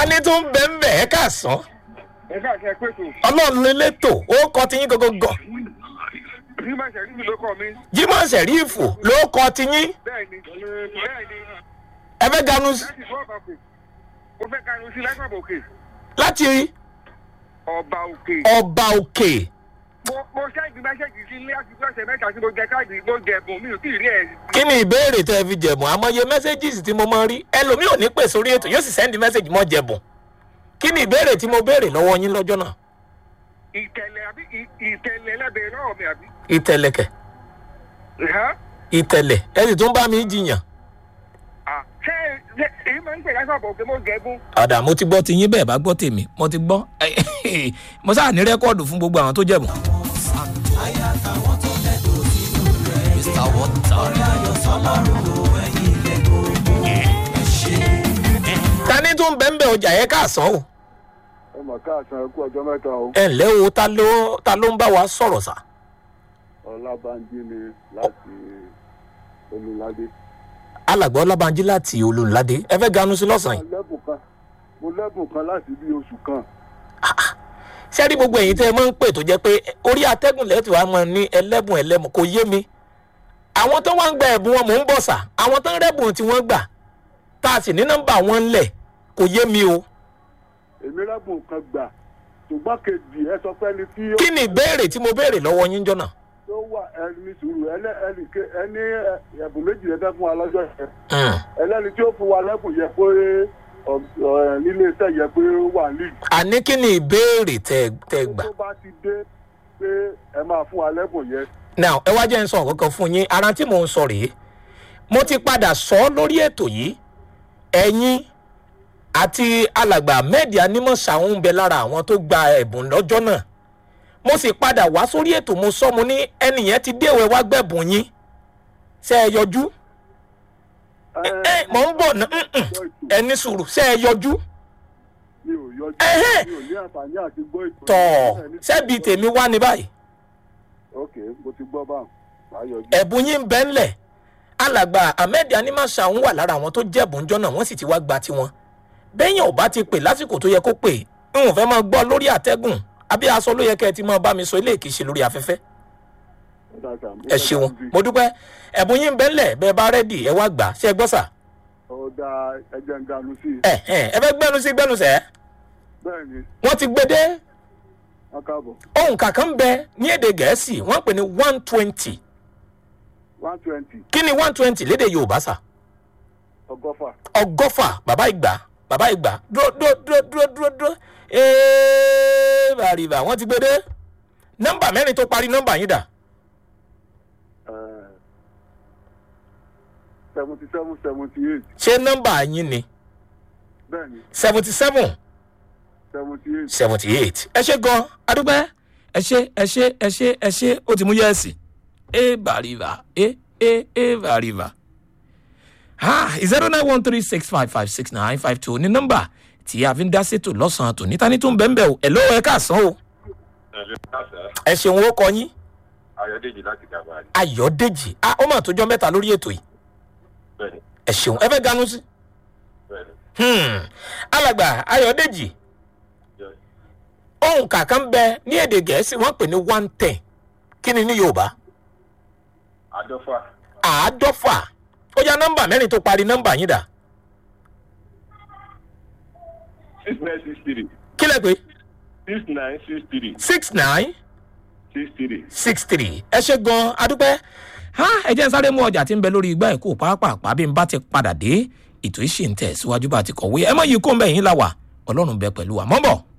ní tó ń bẹ́ ń bẹ̀ ẹ́ kà sán ẹ káàkiri ẹ pètò ọlọ́run lélétò ó kọ́ tiyín gógógó nígbà tí ẹ̀rí mi ló kọ́ mi jimoh sẹ̀rífù ló kọ́ tiyín bẹ́ẹ̀ ni bẹ́ẹ̀ ni ẹ fẹ́ ganu s- láti fọ́ ọba òkè mo fẹ́ kanu sí lágbàbọ̀ òkè láti ọba òkè ọba òkè mo mo ṣáàjì mẹ́sẹ̀gì sí ilé àti ọ̀sẹ̀ mẹ́ta tí mo jẹ káàdì mo jẹ ẹ̀bùn mi ò tí ì rí ẹ̀ kí ni ìbéèrè tẹ́ ẹ fi jẹ̀bùn àmọye mẹ́sẹ́gìsì tí mo máa ń rí ẹlòmíì ò ní pè sórí ètò yóò sì sẹ́ndì mẹ́sẹ̀gì mọ́ jẹ̀bùn kí ni ìbéèrè tí mo béèrè lọ́wọ́ yín lọ́jọ́ náà ìtẹ̀lẹ̀ àbí ì- ìtẹ̀lẹ̀ ẹlẹ́bẹ̀ẹ́ náà mi àbí. ìtẹ̀lẹ̀kẹ̀ Ẹ̀hán. ìtẹ̀lẹ̀ ẹ sì tún bá mi jiyàn Ah, ṣé ṣé èyí máa ń pè lágbàbọ̀ òkè mo jẹ ẹ̀bùn ọ̀dà mo ti gbọ́ ti yín bẹ́ẹ̀ bá gbọ́ tèmi mo ti gbọ́ mo sáà ní rẹ́kọ́ọ̀dù fún gbogbo àwọn tó jẹ̀bùn. ta ni tún bẹ́ẹ̀ bẹ́ẹ̀ ọjà yẹn ká sàn o ẹ mà káàsán ẹ kú ọjọ́ mẹ́ta o ẹ ǹlẹ́ o ta ló ta ló ń bá wa sọ̀rọ̀ sà ọlábànjí ni láti olùládé. alàgbà ọlábànjí láti olùládé ẹ fẹ́ ganu sí lọ́sàn-án yìí mo lẹ́bùn kan mo lẹ́bùn kan láti bí oṣù kan ṣé rí gbogbo ẹ̀yin tẹ́ ẹ máa ń pè tó jẹ́ pé orí atẹ́gùn lẹ́tù wa máa ní ẹlẹ́bùn ẹlẹ́mù kò yé mi àwọn tó wá ń gba ẹ̀bùn wọn mò ń bọ̀ sà àwọn tó ń rẹ́bùn tí wọ́n gbà tá a sì ní nọ́mbà wọn ńlẹ̀ kò yé mi o èmi lẹ́bùn kan gbà ṣùgbọ́n kejì ẹ sọ pé ẹni tí ó kí ni ìbéèrè tí mo béèrè lọ́wọ́ yín jọ́nà tó wà ẹni sùúrù ẹni ẹni ké- ẹni ẹ- ẹ̀bùn méjì lẹ́fẹ́ fún wa lọ́jọ́ yẹn ẹlẹ́ni tí ó fún wa lẹ́bùn yẹ pé ọ- ọ- nílé iṣẹ́ yẹ pé ó wà ní àní kí ni ìbéèrè tẹ́ tẹ́ gbà tó bá ti dé pé ẹ máa fún wa lẹ́bùn yẹn now ẹ wá jẹ́ ń sọ nǹkan kan fún yín ara tí mò ń sọ rèé mo ti padà sọ ọ́ lórí ètò yìí ẹ̀yin àti alàgbà mẹ́ẹ̀dì anímọ̀ṣàwọn ń bẹ lára àwọn tó gba ẹ̀bùn lọ́jọ́ náà mo sì padà wá sórí ètò mo sọ mo ní ẹnìyẹn ti déwẹ̀ wá gbẹ̀bùn yín ṣe é yọjú ẹ ẹ mọ̀ ń bọ̀ ná mm, mm. ẹ ní sùúrù ṣe é yọjú mi ò yọjú Ẹhẹ́. mi ò ní àǹfààní àti gbọ́ ìtọ́ tọ̀ ṣebí tèmi wá ní báyìí ok mo ti gbọ́ báwọn màá yọjú. ẹ̀bùn yín ń bẹ́ ńlẹ̀ alàgbà ahmed animasa ń wà lára àwọn tó jẹ̀bùn jọ náà wọ́n sì ti wá gba tiwọn bẹ́yìn ò bá ti pè lásìkò tó yẹ kó pè ń ò fẹ́ máa gbọ́ lórí àtẹ́gùn àbí aṣọ ló yẹ kẹ́ ẹ ti máa bá mi sọ ilé ìkíṣe lórí afẹ́fẹ́ ẹ ṣeun mo dúpẹ́ ẹ̀bùn yín ń bẹ́ ńlẹ̀ bẹ́ẹ̀ bá rẹ́dì ẹ wá gbà ṣé ẹ gbọ́ sà ọ̀dà ẹ̀jẹ̀ ń dànù sí i ẹ ẹ ẹ fẹ́ gbẹ́nu sí gbẹ́nu sẹ́ bẹ́ẹ̀ ni wọ́n ti gbé dé wọ́n káàbọ̀ ohun kàkán ń bẹ ní èdè gẹ̀ẹ́sì wọ́n pè ní one twenty one twenty kí ni one twenty lédè yorùbá sà ọgọ́fà ọgọ́fà bàbá ìgbà bàbá ìgbà dúró dúró dúró dúró dúró dúró ee bàrìbà wọ́n ti gbé dé nọ́mbà mẹ́rin tó parí nọ́mbà yín dà seventy seven seventy eight ṣé nọ́mbà yín ni bẹ́ẹ̀ ni seventy seven seventy eight seventy eight ẹ ṣe gan adúpẹ́ ẹ ṣe ẹ ṣe ẹ ṣe ẹ ṣe ó ti mú yẹ́ẹ̀sì ee bàrìbà ee ee ee bàrìbà ha zero nine one three six five five six nine five two ní nọ́mbà tí a fi ń dá sétò lọ́sàn-án tò níta ní tó ń bẹ́ẹ̀ bẹ́ẹ̀ o ẹ̀ ló ẹ káàsán o ẹ̀lú káṣá ẹ ṣeun ó kọ yín. ayọ̀dèjì láti gàbàrí ayọ̀dèjì ah ó mà tó jọ mẹ́ta lórí ètò yìí bẹ́ẹ̀ni ẹ ṣeun ẹ fẹ́ ganú sí. bẹ́ẹ̀ni Hmm. alàgbà ayọ̀dèjì yes. ohun kàkán bẹ ní èdè gẹ̀ẹ́sì wọ́n pè ní one ten kí ni ní yorùbá àádọ́fà àádọ́fà ó yá nọ́mbà mẹ́rin tó parí nọ́mbà yín dà six nine six three kí lẹ pé six nine six three six nine six three. six three ẹ ṣe gan adúpẹ́ ha ẹ jẹ́ n sáré mú ọjà tí ń bẹ lórí igbá ẹ̀kọ́ pàápàá bí n bá ti padà dé ètò ìṣì ń tẹ̀ síwájú bá ti kọ̀wé ẹ mọ̀ yìí kó ń bẹ̀ yín la wà ọlọ́run bẹ pẹ̀lú wa mọ́ bọ̀.